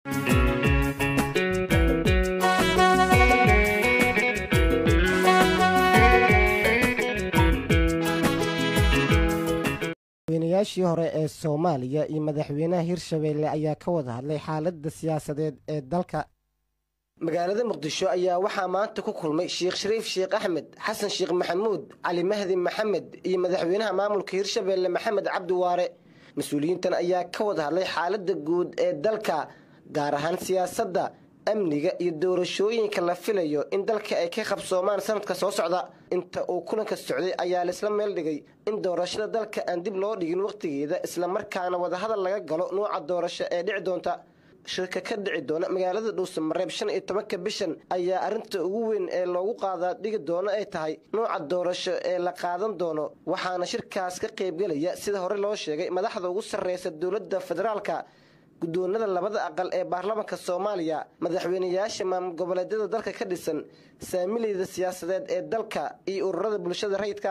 madaxweynayaashii hore ee soomaaliya iyo madaxweynaha hirshabeelle ayaa ka wada hadlay xaaladda siyaasadeed ee dalka magaalada muqdisho ayaa waxaa maanta ku kulmay sheekh shariif sheekh axmed xasan sheekh maxamuud cali mahdi maxamed iyo madaxweynaha maamulka hirshabeelle maxamed cabdi waare mas-uuliyiintan ayaa ka wada hadlay xaaladda guud ee dalka gaar ahaan siyaasadda amniga iyo doorashooyinka la filayo in dalka ay ka qabsoomaan sanadka soo socda inta uu kulanka socday ayaa laisla meel dhigay in doorashada dalka aan dib loo dhigin wakhtigeeda islamarkaana wadahadal laga galo nuuca doorasho ee dhici doonta shirka ka dhici doona magaalada dhuusamareeb shan iyo tobanka bishan ayaa arrinta ugu weyn ee loogu qaadaa dhigi doono ay tahay nuuca doorasho ee la qaadan doono waxaana shirkaas ka qaybgelaya sida hore loo sheegay madaxda ugu sarreysa dowladda federaalka guddoonada labada aqal ee baarlamaanka soomaaliya madaxweynayaasha maamul goboleedyada dalka ka dhisan saamileyda siyaasadeed ee dalka iyo ururada bulshada rayidka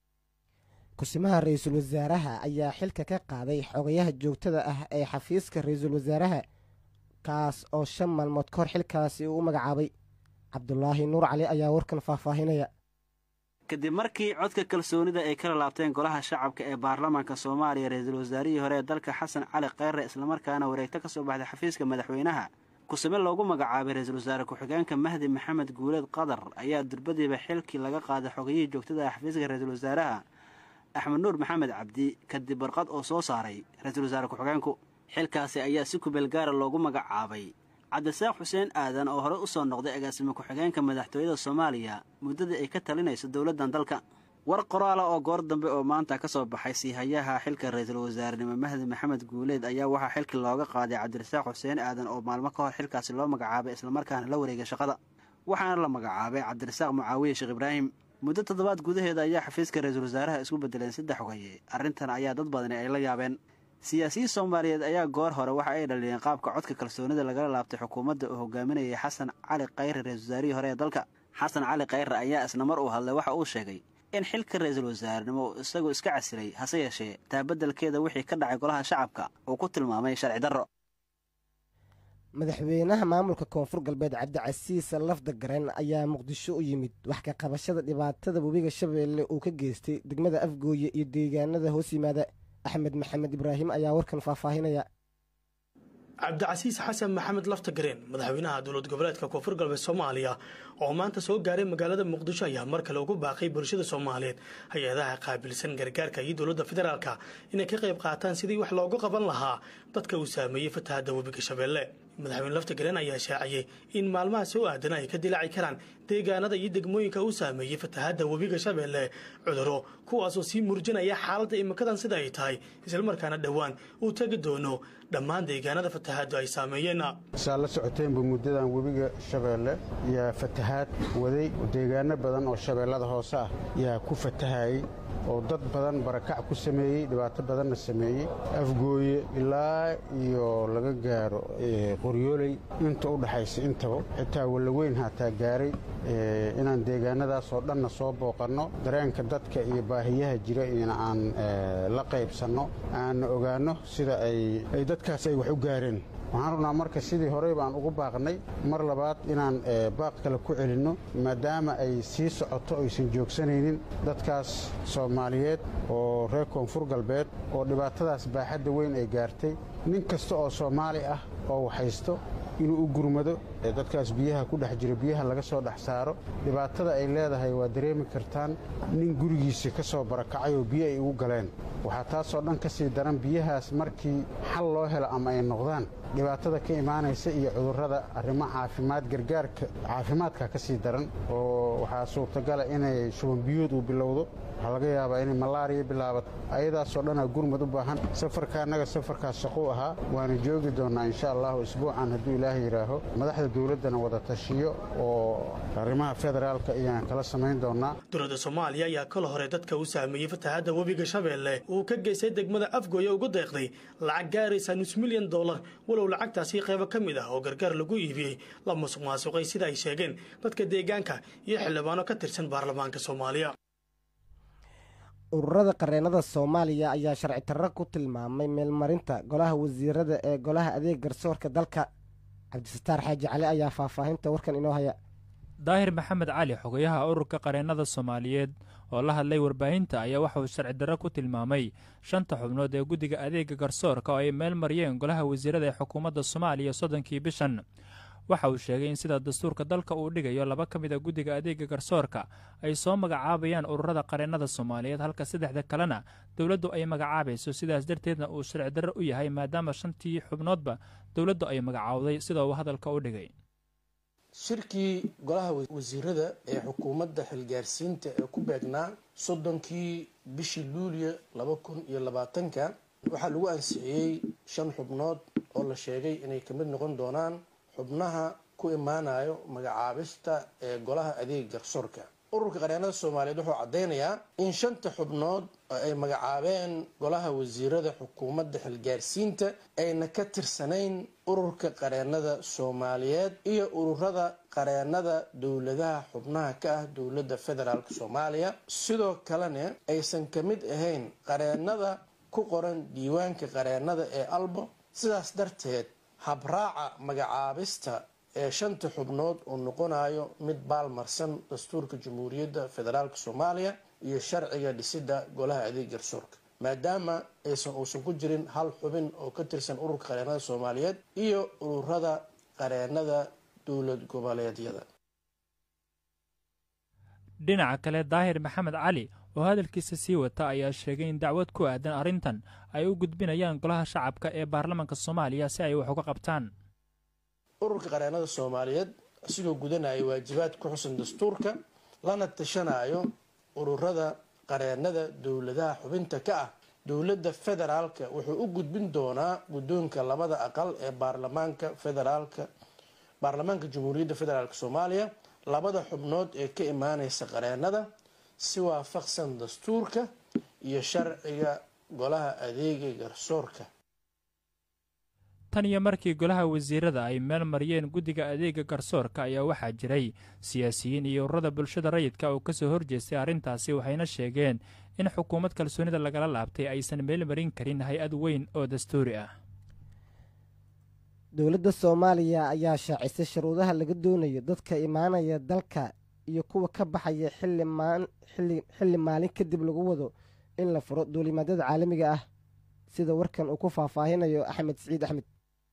kusimaha ra-iisul wasaaraha ayaa xilka ka qaaday xogayaha joogtada ah ee xafiiska ra-iisul wasaaraha kaas oo shan maalmood kahor xilkaasi uu u magacaabay cabdulaahi nuur cali ayaa warkan faahfaahinaya kadib markii codka kalsoonida ay kala laabteen golaha shacabka ee baarlamaanka soomaaliya ra-iisul wasaarihii hore ee dalka xasan cali kheyre islamarkaana wareegto ka soo baxday xafiiska madaxweynaha kusime loogu magacaabay ra-iisul wasaare ku-xigeenka mahdi maxamed guuleed qadar ayaa durbadiiba xilkii laga qaaday xogayihii joogtada ah xafiiska ra-iisul wasaaraha axmed nuur maxamed cabdi kadib warqad oo soo saaray ra-iisul wasaare ku-xigeenku xilkaasi ayaa si kubeel gaara loogu magacaabay cabdisaaq xuseen aadan oo horey u soo noqday agaasime ku-xigeenka madaxtooyada soomaaliya muddadii ay ka talinayso dowladdan dalka war qoraala oo goor dambe oo maanta ka soo baxay siihayaha xilka ra-iisul wasaarenimo mahdi maxamed guuleed ayaa waxaa xilkii looga qaaday cabdirasaaq xuseen aadan oo maalmo ka hor xilkaasi loo magacaabay islamarkaana la wareegay shaqada waxaana la magacaabay cabdirasaaq mucaawiye sheekh ibraahim muddo toddobaad gudaheeda ayaa xafiiska ra-iisul wasaaraha isku bedeleen saddex xogaye arrintan ayaa dad badani ay la yaabeen siyaasiyiin soomaaliyeed ayaa goor hore waxa ay dhaliyeen qaabka codka kalsoonida lagala laabtay xukuumadda oo hogaaminayay xasan cali khayre ra-isul wasaarihii hore ee dalka xasan cali khayre ayaa isna mar uu hadlay waxa uu sheegay in xilka ra-iisul wasaarenimo uu isagu iska casilay hase yeeshee taa beddelkeeda wixii ka dhacay golaha shacabka uu ku tilmaamay sharci darro madaxweynaha maamulka koonfur galbeed cabdicasiis lafda garen ayaa muqdisho u yimid wax ka qabashada dhibaatada webiga shabeelle uu ka geystay degmada afgooye iyo deegaanada hoos yimaada axmed maxamed ibraahim ayaa warkan faahfaahinaya cabdicasiis xasan maxamed laftagareen madaxweynaha dowlad goboleedka koonfur galbeed soomaaliya oo maanta soo gaaray magaalada muqdisho ayaa mar kale ugu baaqay bulshada soomaaliyeed hay-adaha qaabilsan gargaarka iyo dowladda federaalka inay ka qayb qaataan sidii wax loogu qaban lahaa dadka uu saameeyey fatahadda webiga shabeelle madaxweyne laftagareen ayaa shaaciyey in maalmaha soo aadan ay ka dilaaci karaan deegaanada iyo degmooyinka uu saameeyey fatahadda webiga shabeelle cuduro kuwaasoo sii murjinaya xaaladda imikadan sida ay tahay islamarkaana dhowaan uu tegi doono dhammaan deegaanada fatahaddu ay saameeyeen saa la socoteenba muddadan webiga shabeelle yaa fatahaad waday deegaano badan oo shabeellada hoose ah yaa ku fatahayey oo dad badan barakac ku sameeyey dhibaato badanna sameeyey afgooye ilaa iyo laga gaaro qoryooley inta u dhaxaysa intaba xitaa wallaweyn hataa gaaray inaan deegaanadaasoo dhanna soo booqanno dareenka dadka iyo baahiyaha jira in aan la qaybsanno aanna ogaanno sida ay dadkaas ay wax u gaareen waxaan rabnaa marka sidii horey baan ugu baaqnay mar labaad inaan baaq kale ku celinno maadaama ay sii socoto aysan joogsanaynin dadkaas soomaaliyeed oo reer koonfur galbeed oo dhibaatadaas baaxadda weyn ay gaartay nin kasta oo soomaali ah oo waxhaysto inuu u gurmado dadkaas biyaha ku dhex jira biyaha laga soo dhex saaro dhibaatada ay leedahay waa dareemi kartaan nin gurigiisa ka soo barakacay oo biyo ay ugu galeen waxaa taasoo dhan ka sii daran biyahaas markii xal loo helo ama ay noqdaan dhibaatada ka imaanaysa iyo cudurrada arrimo caafimaad gargaarka caafimaadka ka sii daran oo waxaa suurtagala inay shubanbiyood uu bilowdo waxaa laga yaabaa inay malaariya bilaabato ayadaasoo dhanaa gurmad u baahan safarka annaga safarkaas shaquu ahaa waana joogi doonnaa insha allahu isbuucan hadduu ilaahay yidhaaho madaxda dowladdana wada tashiyo oo arrimaha federaalka ayaan kala samayn doonnaa dowladda soomaaliya ayaa kala hore dadka uu saameeyey fatahadda webiga shabeelle uu ka geystay degmada afgooye ugu deeqday lacag gaaraysa nus milyan dollar walow lacagtaasi qaybo ka mid ah oo gargaar lagu iibiyey la musuq maasuqay sida ay sheegeen dadka deegaanka iyo xildhibaano ka tirsan baarlamaanka soomaaliya ururada qareennada soomaaliya ayaa sharci tarro ku tilmaamay meelmarinta golaha wasiirada ee golaha adeeg garsoorka dalka cabdisataar xaaji cali ayaa faahfaahinta warkan inoo haya daahir maxamed cali xogayaha ururka qareennada soomaaliyeed oo la hadlay warbaahinta ayaa waxa uu sharci darro ku tilmaamay shanta xubnood ee guddiga adeega garsoorka oo ay meel mariyeen golaha wasiirada ee xukuumadda soomaaliya soddonkii bishan waxa uu sheegay in sida dastuurka dalka uu dhigayo laba ka mid a guddiga adeega garsoorka ay soo magacaabayaan ururada qareennada soomaaliyeed halka saddexda kalena dowladdu ay magacaabayso sidaas darteedna uu sharci darro u yahay maadaama shantii xubnoodba dowladdu ay magacaawday sida uu hadalka u dhigay shirkii golaha wasiirada ee xukuumadda xilgaarsiinta ee ku beegnaa soddonkii bishii luuliyo laba kun iyo labaatanka waxaa lagu ansixiyey shan xubnood oo la sheegay inay ka mid noqon doonaan xubnaha ku imaanayo magacaabista ee golaha adeega garsoorka ururka qareennada soomaaliyeed wuxuu caddeynayaa in shanta xubnood oo ay magacaabeen golaha wasiirada xukuumadda xilgaarsiinta ayna ka tirsanayn ururka qareennada soomaaliyeed iyo ururada qareennada dowladaha xubnaha ka ah dowladda federaalk soomaaliya sidoo kalena aysan ka mid ahayn qareennada ku qoran diiwaanka qareennada ee albo sidaas darteed habraaca magacaabista ee shanta xubnood uu noqonayo mid baalmarsan dastuurka jamhuuriyadda federaalk soomaaliya iyo sharciga dhisidda golaha adeeg garsoorka maadaama aysan uusan ku jirin hal xubin oo ka tirsan ururka qareennada soomaaliyeed iyo ururada qareennada dowlad goboleedyada dhinaca kale daahir maxamed cali oo hadalkiisa sii wata ayaa sheegay in dacwad ku aadan arrintan ay u gudbinayaan golaha shacabka ee baarlamaanka soomaaliya si ay wax uga qabtaan ururka qareennada soomaaliyeed sidoo gudanaya waajibaad ku xusan dastuurka lana tashanayo ururada qareennada dowladaha xubinta ka ah dowladda federaalka wuxuu u gudbin doonaa guddoonka labada aqal ee baarlamaanka federaalka baarlamaanka jamhuuriyadda federaalk soomaaliya labada xubnood ee ka imaaneysa qareennada si waafaqsan dastuurka iyo sharciga golaha adeega garsoorka tan iyo markii golaha wasiirada ay meel mariyeen guddiga adeega garsoorka ayaa waxaa jiray siyaasiyiin iyo ururada bulshada rayidka oo ka soo horjeestay arrintaasi waxayna sheegeen in xukuumad kalsoonida lagala laabtay aysan meel marin karin hay-ad weyn oo dastuuri ah dowladda soomaaliya ayaa shaacisay shuruudaha laga doonayo dadka imaanaya dalka iyo kuwa ka baxaya xilli maalin kadib lagu wado in la furo duulimaadyada caalamiga ah sida warkan uu ku faahfaahinayo axmed siciid axmed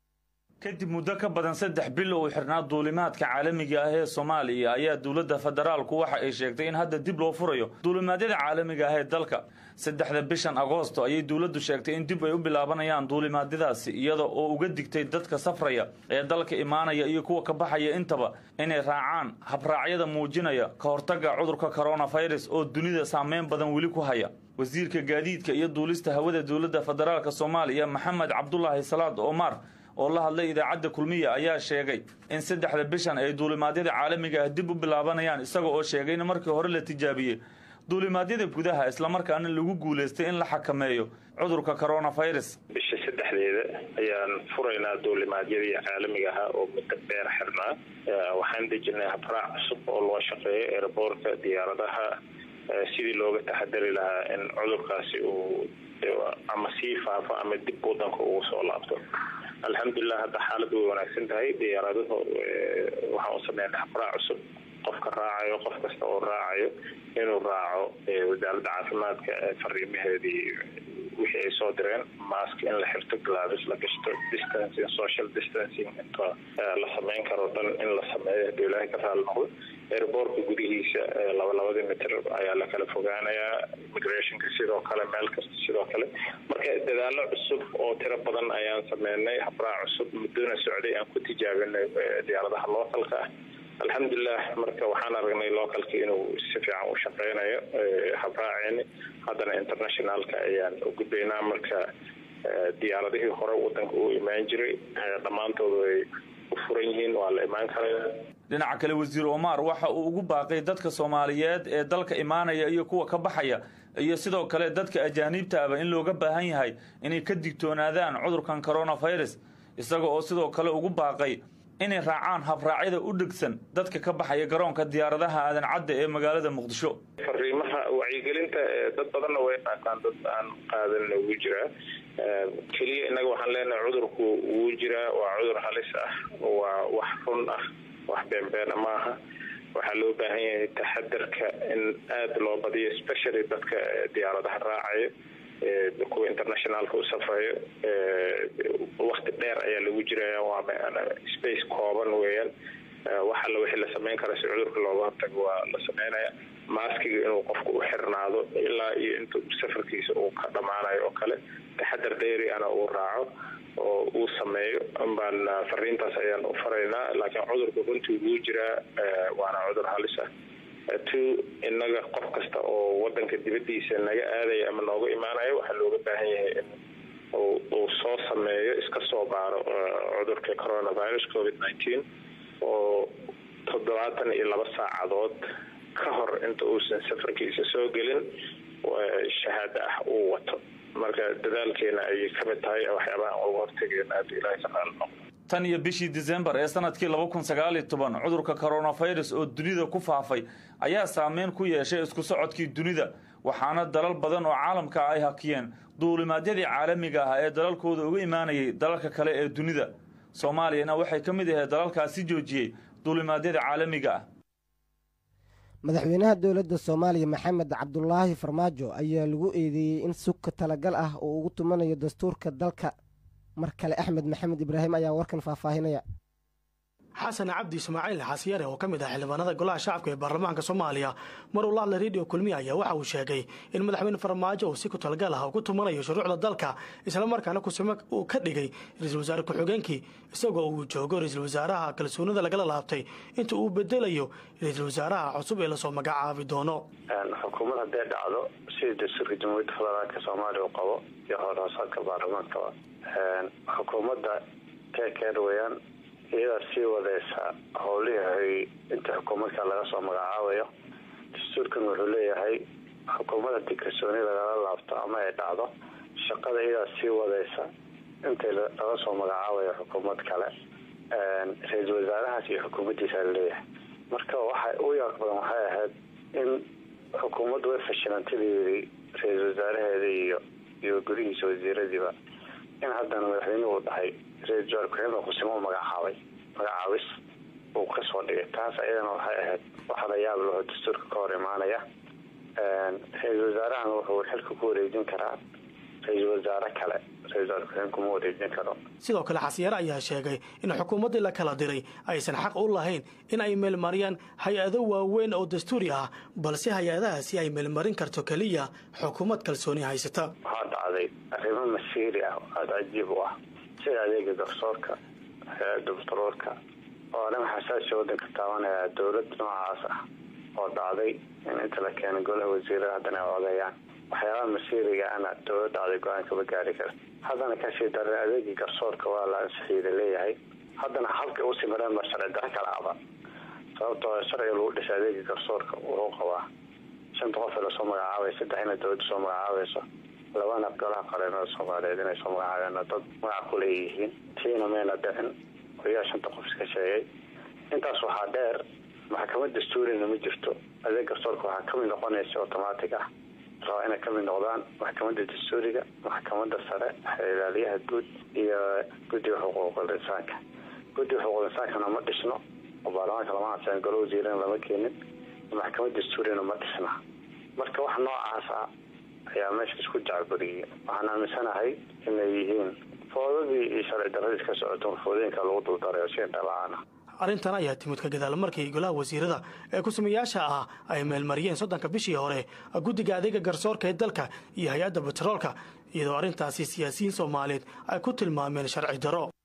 kadib muddo ka badan saddex bil uu xirnaa duulimaadka caalamiga ah ee soomaaliya ayaa dowladda federaalku waxa ay sheegtay in hadda dib loo furayo duulimaadyada caalamiga ah ee dalka saddexda bishan agoosto ayay dowladdu sheegtay in dib ay u bilaabanayaan duulimaadyadaasi iyada oo uga digtay dadka safraya ee dalka imaanaya iyo kuwa ka baxaya intaba inay raacaan habraacyada muujinaya ka hortagga cudurka koronafirus oo dunida saameyn badan weli ku haya wasiirka gaadiidka iyo duulista hawada dowladda federaalk soomaaliya maxamed cabdulaahi salaad omar oo la hadlay idaacadda kulmiya ayaa sheegay in saddexda bishan ay duulimaadyada caalamiga ah dib u bilaabanayaan isaga oo sheegay in markii hore la tijaabiyey duulimaadyada gudaha islamarkaana lagu guulaystay in la xakameeyo cudurka koronafirus bisha saddexdeeda ayaan furaynaa duulimaadyadii caalamiga ahaa oo muddo dheer xirnaa waxaan dejinay habraac cusub oo loo shaqeeyo eeraboorka diyaaradaha sidii looga taxadari lahaa in cudurkaasi uu ama sii faafo ama dib wadanka ugu soo laabto alxamdulilah hadda xaaladu way wanaagsan tahay diyaaraduhu waxaan u sameynay habraac cusub qofka raacayo qof kasta oo raacayo inuu raaco wasaaradda caafimaadka fariimaheedii wixii ay soo direen mask in la xirto glavis la gashto distancing social distancing inta la sameyn karo dhan in la sameeyo haduu ilaahay ka raali noqdo airboortka gudihiisa laba labadii mitir ayaa la kala fogaanayaa immigrationka sidoo kale meel kasta sidoo kale marka dadaalo cusub oo tiro badan ayaan sameynay habraac cusub muddona socday aan ku tijaabinay diyaaradaha localka ah alxamdulilah marka waxaan aragnay localka inuu si fiican u shaqeynayo habraaceeni haddana internationalka ayaan u gudbaynaa marka diyaaradihii hore wadanka uu imaan jiray dhammaantoodu ay u furan yihiin waa la imaan karaya dhinaca kale wasiir omar waxa uu ugu baaqay dadka soomaaliyeed ee dalka imaanaya iyo kuwa ka baxaya iyo sidoo kale dadka ajaaniibta aba in looga baahan yahay inay ka digtoonaadaan cudurkan coronafirus isaga oo sidoo kale ugu baaqay inay raacaan habraacyada u dhegsan dadka ka baxaya garoonka diyaaradaha aadan cadda ee magaalada muqdisho fariimaha wacyigelinta dad badanna way qaataan dad aan qaadanna ugu jiraa keliya innaga waxaan leenahay cudurku wuu jiraa waa cudur halis ah waa wax run ah wax beenbeena maaha waxaa loo baahan yahay taxadarka in aada loo badiyo especially dadka diyaaradaha raacayo kuwa internationalka u safrayo wakti dheer ayaa lagu jiraya waa space kooban weeyaan wax alla wixii la sameyn kara si cudurka looga hortago waa la sameynaya maaskiga inuu qofku u xirnaado ilaa iyo inta safarkiisa uu ka dhammaanayo oo kale taxadar dayri ana uu raaco oo uu sameeyo baan fariintaas ayaan u faraynaa laakiin cudurku runtii wuu jiraa waana cudur halis ah two innaga qof kasta oo wadanka dibadiisa naga aadaya ama nooga imaanaya waxaa looga baahan yahay in uu soo sameeyo iska soo baaro cudurka coronavirus covid nineteen oo toddobaatan iyo laba saacadood ka hor inta uusan safarkiisa soo gelin shahaado ah uu wato marka dadaalkeena ayay ka mid tahay waxyaabaha aan uga hortegayn aada ilaahay ka qaali noqdo tan iyo bishii disembar ee sanadkii laba kun sagaal iyo toban cudurka coronavirus oo dunida ku faafay ayaa saameyn ku yeeshay isku socodkii dunida waxaana dalal badan oo caalamka ah ay hakiyeen duulimaadyadii caalamiga ah ee dalalkooda uga imaanayay dalalka kale ee dunida soomaaliyana waxay ka mid ahayd dalalkaasi joojiyey duulimaadyada caalamiga ah madaxweynaha dowladda soomaaliya maxamed cabdulaahi farmaajo ayaa lagu eedeeyey in sugka talagal ah uu ugu tumanayo dastuurka dalka mar kale axmed maxamed ibraahim ayaa warkan faahfaahinaya xasan cabdi ismaaciil xasiyare oo ka mid ah xildhibaanada golaha shacabka ee baarlamaanka soomaaliya maruu la hadlay rediyo kulmiya ayaa waxa uu sheegay in madaxweyne farmaajo uu si ku talagal ah ugu tumanayo shuruucda dalka islamarkaana kusime uu ka dhigay ra-iisul wasaare ku-xigeenkii isagoo uu joogo ra-iisul wasaaraha kalsoonida lagala laabtay inta uu bedelayo ra-iisul wasaaraha cusub ee lasoo magacaabi doono xukuumad hadday dhacdo sidii dastuurka jamhuuriyadda federaalka soomaaliya u qabo iyo howlhoosaadka baarlamaankaba xukuumadda keekeer weyaan iyadaa sii wadeysa howlihii inta xukuumadka laga soo magacaabayo dastuurkan wuxuu leeyahay xukuumad haddii kalsooni lagala laabto ama ay dhacdo shaqada iyadaa sii wadeysa inta laga soo magacaabayo xukuumad kale ra-iisul wasaarahaas iyo xukuumaddiisa laleeyahay marka waxa u yaaq badan waxay ahayd in xukuumaddu way fashilantadii ra-iisul wasaaraheeda iyo iyo gurihiisa wasiiradiiba in haddana madaxweynuhu uu dhahay ra-isul wasaar ku-xigeenka kusimo u magacaabay magacaabis uu kasoo dhigay taas ayadana waxay ahayd waxaala yaab laho dastuurka ka hor imaanaya ra-iisul wasaarahana wuxuu xilka ku wareejin karaa ra-iisul wasaare kale ra-isul wasaar ku-xigeen kuma wareejin karo sidoo kale xasiyaare ayaa sheegay in xukuumaddii la kala diray aysan xaq u lahayn in ay meelmariyaan hay-ado waaweyn oo dastuuri ah balse hay-adahaasi ay meelmarin karto keliya xukuumad kalsooni haysata waxaa dhacday arrimo masiiri ah oo aada cajiib u ah sida adeega garsoorka hay-adda batroolka oo arrin xasaasi waddanka taabanaya dowlad noocaas ah oo dhacday in inta la keenay golaha wasiirada haddana ay odeeyaan waxyaabaha masiiriga ana dowlad dhacday go-aan kama gaari kara haddana kasii daran adeegii garsoorka waa la ansixiida leeyahay haddana habka usii mareen mar sharci daro kala aba sababtoo sharciga lagu dhisay adeegii garsoorka wuxuu qabaa shanta qof ee lasoo magacaabay saddex inay dowladda soo magacaabayso labana golaha qareenada soomaaliyeed inay soo magacaabeen dad magac ku leeyihiin tiina mayna dhicin oyaa shanta qof iska sheegay intaas waxaa dheer maxkamad dastuurina ma jirto adeeg garsoorka waxaa kamid noqonaysa automatic ah rabaa inay kamid noqdaan maxkamadda dastuuriga maxkamadda sare ilaaliyaha guud iyo guddiga xuquuqul insaanka guddiga xuquuqul insaankana ma dhisno oo baarlamaanka lama ansixin golo wasiirana lama keenin maxkamad dastuurina ma dhisna marka wax noocaas ah ayaa meesha isku jacburiyey waxaan aaminsanahay inay yihiin foodadii iyo sharci daradii ka socoto foodooyinka lagu duldaray oo si dhala-aan ah arrintan ayaa timid ka gadaal markii golaha wasiirada ee ku-sameeyaasha ah ay meelmariyeen soddonka bishii hore guddiga adeega garsoorka ee dalka iyo hay-adda batroolka iyadoo arrintaasi siyaasiyiin soomaaliyeed ay ku tilmaameen sharci daro